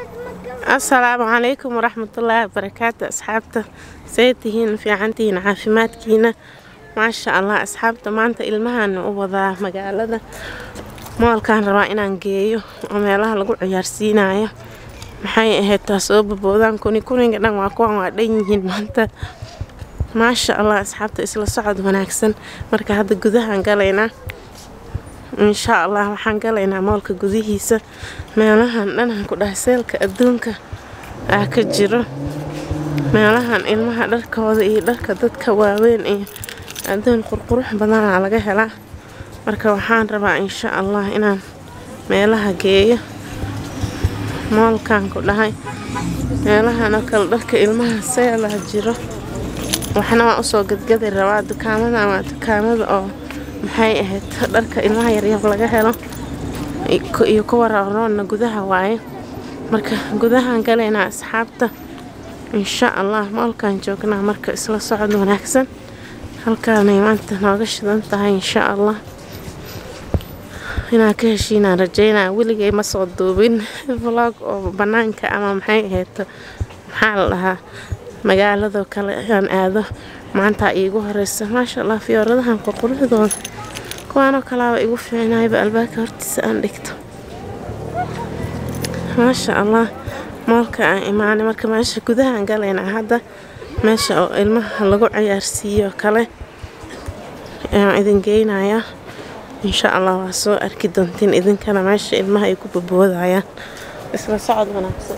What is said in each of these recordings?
asalaamu calaykum waraxmatullaahi wabarakaatu asxaabta see tihiin fiicantihiin caafimaadkiina maasha allah asxaabta maanta ilmahan u wadaa magaalada moolkaan rabaa inaan geeyo oo meelaha lagu ciyaarsiinayo maxay ahayd taa soo baboodaan kuni kuniga dhan waa kuwan waa dhan yihiin maanta maasha allah asxaabta isla socod wanaagsan marka hadda gudahaan galaynaa insha allah waxaan galaynaa moolka gudihiisa meelahan dhanaan ku dhahay seelka adduunka ah ka jiro meelahan ilmaha dharkooda iyo dharka dadka waaweyn iyo adduun qurqurux badanaa laga helaa marka waxaan rabaa insha allah inaan meelaha geeyo moolkan ku dhahay meelahan oo kale dharka ilmaha seelaa jiro waxna waan usoo gadgadi rabaa dukaamadan waa dukaamada oo maxay ahayd dharka ilmaha yaryar laga helo iyo kuwa rooroonna gudaha waaye marka gudahaan galaynaa asxaabta insha allah moolkaan joognaa marka isla socod wanaagsan halkaanay maanta nooga shidan tahay insha allah inaan ka heshiinaan rajeynaa weligay ma soo duubin vlog oo banaanka ama maxay ahayd maxaa la dhahaa magaaladoo kale aan aado maantaa iigu horeysa maasha allah fiyooradahan qurquruxdooda kuwaanoo kalaaba igu fiicnayba albaabka hortiisa aan dhigto maasha allah moolka aan imaanay marka meesha gudahaan galaynaa hadda meesha oo ilmaha lagu ciyaarsiiyo kale ayaan idin geynayaa insha allah waa soo arki doontiin idinkana meesha ilmaha ay ku baboodayaan isla socod wanaagsan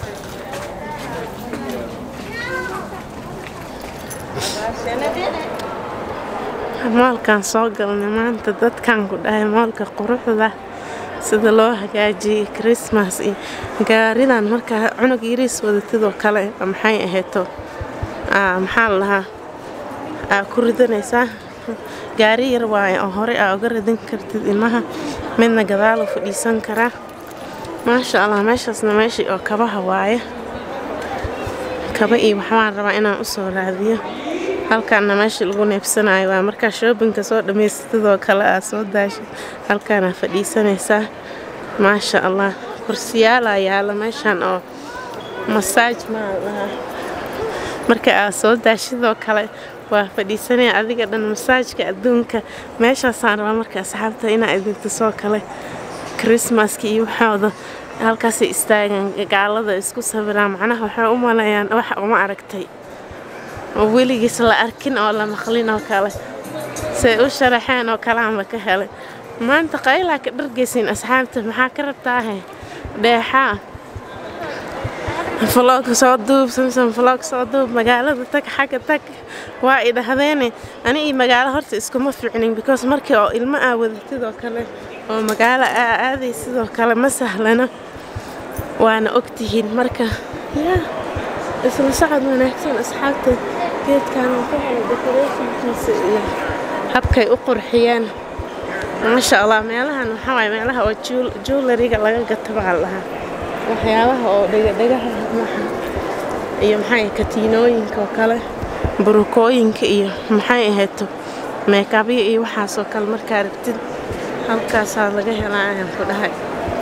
moolkaan soo galnay maanta dadkan ku dhahay moolka quruxda sida loo hagaajiyey christmas iyo gaaridan markaa cunug yariis wadatidoo kale maxay ahayto maxaa la dhahaa aa ku ridanaysaa gaari yar waaye oo horey aa uga ridan kartid ilmaha midna gadaaluu fadhiisan karaa maasha allah meeshaasna meeshii oo kabaha waaye kaba iyo waxbaan rabaa inaan usoo raadiyo halkaana meesha lagu neebsanayo waa markaa shoobinka soo dhammaystidoo kale aa soo daashay halkaanaa fadhiisanaysaa maasha allah kursiyaalaa yaala meeshan oo masaaj maa lahaa marka aa soo daashidoo kale waa fadhiisanaya adiga dhan masaajka adduunka meeshaasaan rabaa marka asxaabta inaa idinta soo kale krismaska iyo waxooda halkaasay istaagaan gaalada isku sawiraan macnaha waxay u maleeyaan wax uma aragtay oo weligiis la arkin oo la maqlin oo kale say u sharaxeen oo kalaanba ka helay maanta qaylaa ka dhargaysiin asxaabta maxaa ka rabtaahe dheexaa vlog soo duub samson vlog soo duub magaalada tag xagga tag waa i dhahdeene ani iyo magaalo horta iskuma fiicnin because markii oo ilmo aa wadatidoo kale oo magaalo aa aaday sidoo kale ma sahlano waana ogtihiin marka yaa isla socod wanaagsan asxaabta geedkan oo ka hela decorationkiisa iyo habkay u qurxiyeen maasha allah meelahan waxaa waaye meelaha oo jewelariga laga gato baa lahaa waxyaabaha oo dhegadhegaha maxa iyo maxay katiinooyinka oo kale burukooyinka iyo maxay ahayto meekabyo iyo waxaasoo kale markaa rabtid halkaasaa laga helaa ayaan ku dhahay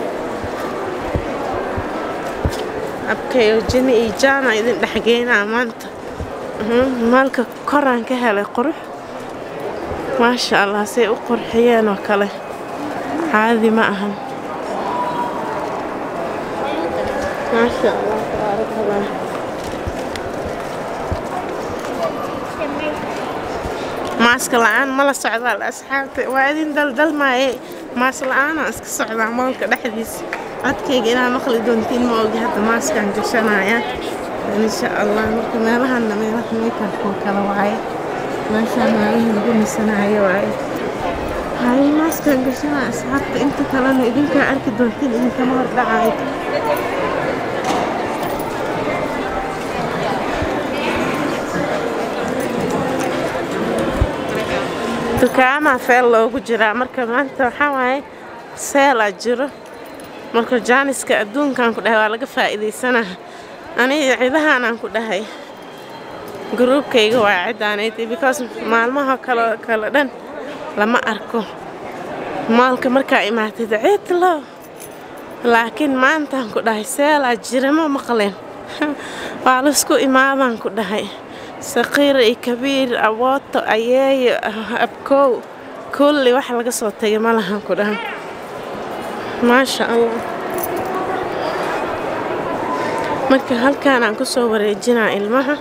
abkayo jini iyo jaana idin dhexgeynaa maanta maalka koraan ka helay qurux maasha allah say u qurxiyeen oo kale caadi ma ahan maasha allah tabaarakallah maaska la-aan mala socdaa asxaabta waa idin daldalmaaye maas la-aanaa iska socdaa moolka dhexdiisa codkayga inaa maqli doontiin ma ogi hadda maaskaan gashanaya insha allah marka meelahanna meelaha meekarkoo kale waaye meeshaan meelihii lagu nisanayo waaye hay maaskaan gashanaa asxaabta inta kalena idinkaa arki doontiin idinkama hordhacayo dukaamaa feel loogu jiraa marka maanta waxaa waaye seelaa jiro marka jaaniska adduunkan ku dhahay waa laga faa'iidaysanaa aniga cidahaanaan ku dhahay gruubkayga waa cidaanayd because maalmaha kale kale dhan lama arko maalka markaa imaatid ciidlo laakiin maantaan ku dhahay seelaa jirama maqleen waa laisku imaadaan ku dhahay saqiir iyo kabiir awooto ayeeyo abkoow kulli wax laga soo tagay ma lahan ku dhahay maasha allah marka halkaan aan ku soo wareejinaa ilmaha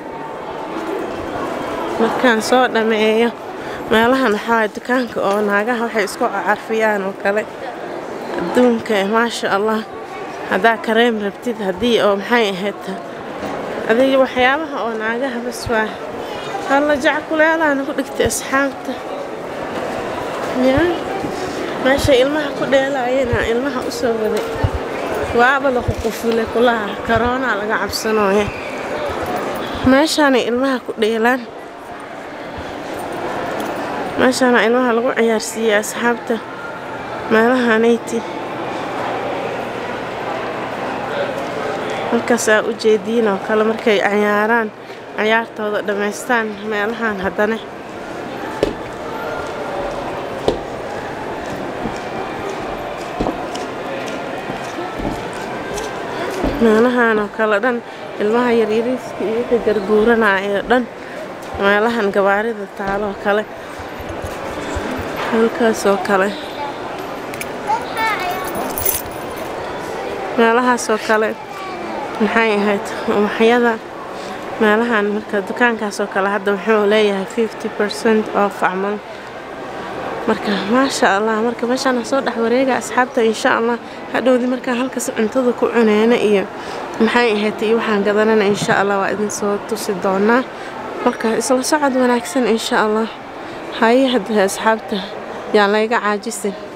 markaan soo dhammeeyo meelahan waxaa dukaanka oo naagaha waxay isku carfiyaan oo kale adduunka maasha allah haddaa kareem rabtid haddii oo maxay ahayd adiga waxyaabaha oo naagaha bas waa halla jackuleelaana ku dhigtay asxaabta ya meesha ilmaha ku dheelaayana ilmaha u soo waday waaba laku qufulay kulaha karoonaa laga cabsanooya meeshaanay ilmaha ku dheelaan meeshaana ilmaha lagu ciyaarsiiyey asxaabta meelahanayti halkaasaa u jeediin oo kale markay cayaaraan cayaartooda dhammaystaan meelahan haddana meelahan oo kale dhan ilmaha yaryariiska iyo wixii garguuranaayo dhan meelahan gabaarida taaloo kale halkaasoo kale meelahaasoo kale maxay ahayd ubaxyada meelahan marka dukaankaasoo kale hadda wuxuu leeyahay fifty percent off camal marka maasha allah marka meeshaan soo dhex wareega asxaabta insha allah hadhowdii markaan halkaas cuntada ku cuneyna iyo maxay ahayd iyo waxaan gadanana insha allah waa idin soo tusi doonaa marka isla socod wanaagsan insha allah haye hadda asxaabta yaan layga caajisin